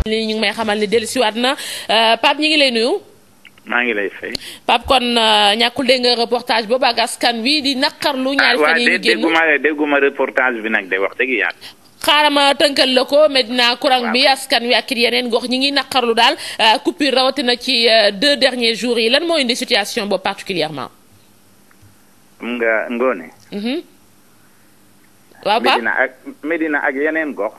ni ñu ngi may xamal ni dellusiwaat na Pape ñi ngi lay nuyu. maa ngi lay fay. Pape kon ñàkkul dégg nga reportage boobu ak askan wi di naqarlu. ñaari fan yi ñu génn dégguma dégguma reportage bi nag de wax dëgg yàlla. xaaral ma tënkal la ko Medina courant bi askan wi ak yeneen gox ñi ngi naqarlu daal coupure rawatina ci deux derniers jours yi lan moo indi situation boobu particulièrement xam nga ngoone. waaw Pape Medina ak Medina ak yeneen gox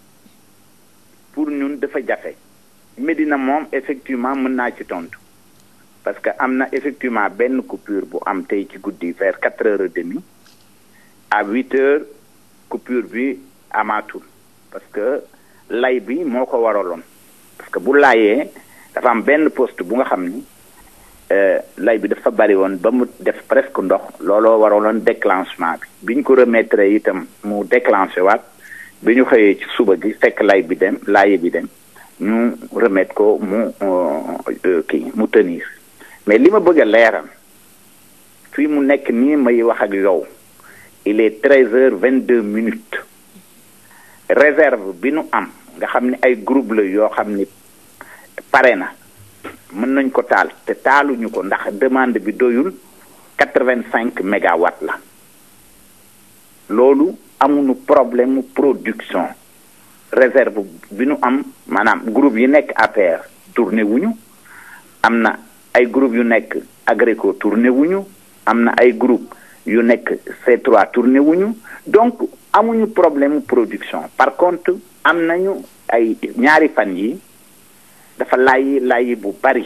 pour ñun dafa jafe. Medina moom effectivement mën naa ci tontu parce que am na effectivement benn coupure bu am tey ci guddi vers quatre heures et demie à huit heures coupure bi amaatul parce que lay bi moo ko waraloon parce que bu laayee dafa am benn poste bu nga xam ni lay bi dafa bari woon ba mu def presque ndox looloo waraloon déclenchement bi bi ñu ko remettre itam mu déclenché waat bi ñu xëyee ci suba gi fekk lay bi dem laaye bi dem ñu remettre ko mu kii mu tenir mais li ma bëgg a leeral fii mu nekk nii may wax ak yow il est treize heures vingt deux minutes réserve bi nu am nga xam ne ay groupe la yoo xam ni pare na mën nañ ko taal te taaluñu ko ndax demande bi doyul quatre vingt cinq mégawatts la loolu amuñu problème production réserve bi nu am maanaam groupe yi nekk APR tourné wuñu am na ay groupe yu nekk Agreco tourné wuñu am na ay groupe yu nekk C3 tourné wuñu donc amuñu problème production par contre am nañu ay ñaari fan yi dafa laayi laayi bu bari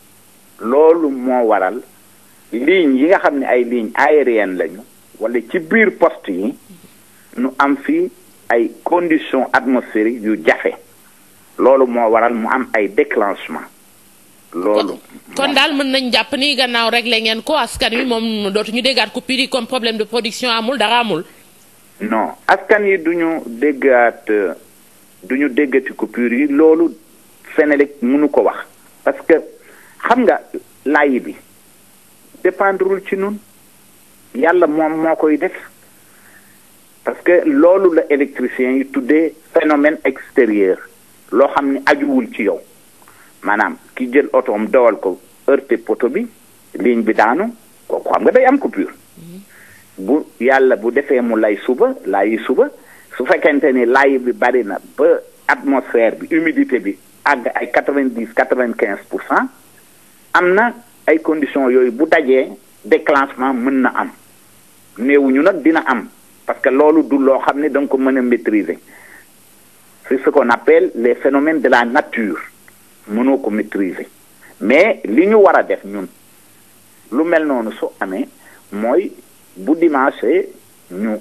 loolu moo waral ligne yi nga xam ne ay ligne aérienne lañu wala ci biir poste yi nu am fii ay conditions atmosphériques yu jafe loolu moo waral mu am ay déclenchement loolu kon daal mën nañ jàpp ni gannaaw réglé ngeen ko askan wi moom dootuñu déggaat coupure yi comme problème de production amul dara amul non askan yi duñu déggaat duñu déggati coupure yi loolu Senelec mënu ko wax parce que xam nga laayi bi dépendrul ci nun yàlla moom moo koy def parce que loolu la électricien yi tuddee phénomène extérieur loo xam ni ajuwul ci yow maanaam ki jël otoom dawal ko heurté poto bi ligne bi daanu kooku xam nga day am coupure bu yàlla bu defee mu lay suba laayi suba su fekkente ni laayi bi bari na ba atmosphère bi humidité bi àgg ay quatre vingt dix quatre vingt quinze pour cent am na ay conditions yooyu bu dajee déclenchement mën na am néewuñu nag dina am parce que loolu du loo xam ne da nga ko mën a maîtriser c'est ce qu'on appelle les phénomènes de la nature mënoo ko maîtriser mais li ñu war a def ñun lu mel noonu su amee mooy bu dimanche ñu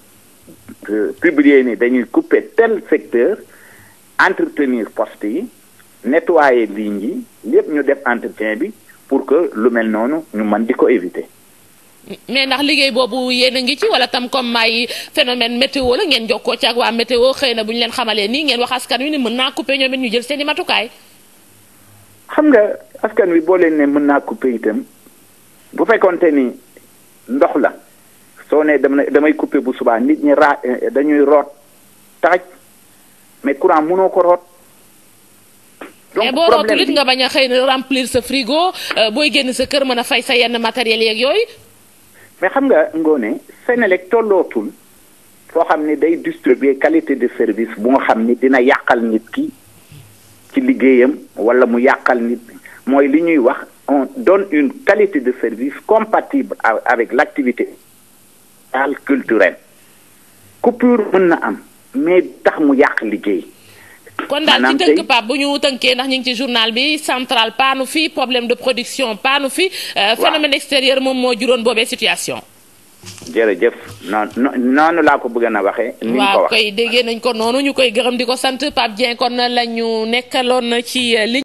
publier ni dañuy couper tel secteur entretenir poste yi nettoyer ligne yi lépp ñu def entretien bi pour que lu mel noonu ñu mën di ko éviter. mais ndax liggéey boobu yéen a ngi ci wala tam comme may phénomène météo la ngeen jokkoo ci ak waa météo xëy na bu ñu leen xamalee nii ngeen wax askan wi ni mën naa couper ñoom it ñu jël seen i matukaay. xam nga askan wi boo leen ne mën naa couper itam bu fekkonte ni ndox la soo ne dama damay couper bu subaa nit ñi raa dañuy root taaj mais courant mënoo ko root. mais boo rootul it nga bañ a xëy na remplir sa frigo booy génn sa kër mën a fay sa yenn matériel yeeg yooyu. mais xam nga ngoone Senelec tollootul foo xam ni day distribuer qualité de service bu nga xam ni dina yàqal nit ki ci liggéeyam wala mu yàqal nit mooy li ñuy wax on donne une qualité de service compatible avec l'activité culturelle coupure mën na am mais tax mu yàq liggéey. kon daal ci tënk Pape bu ñu tënkee ndax ñu ngi ci journal bi central paanu fi problème de production paanu fi. phénomène extérieur moom moo juróon boobee situation. jërëjëf noonu noonu laa ko bëgg na waxee. ni nga ko waaw koy déggee nañ ko noonu ñu koy gërëm di ko sant Pape Dieng kon la ñu nekkaloon ci ligne.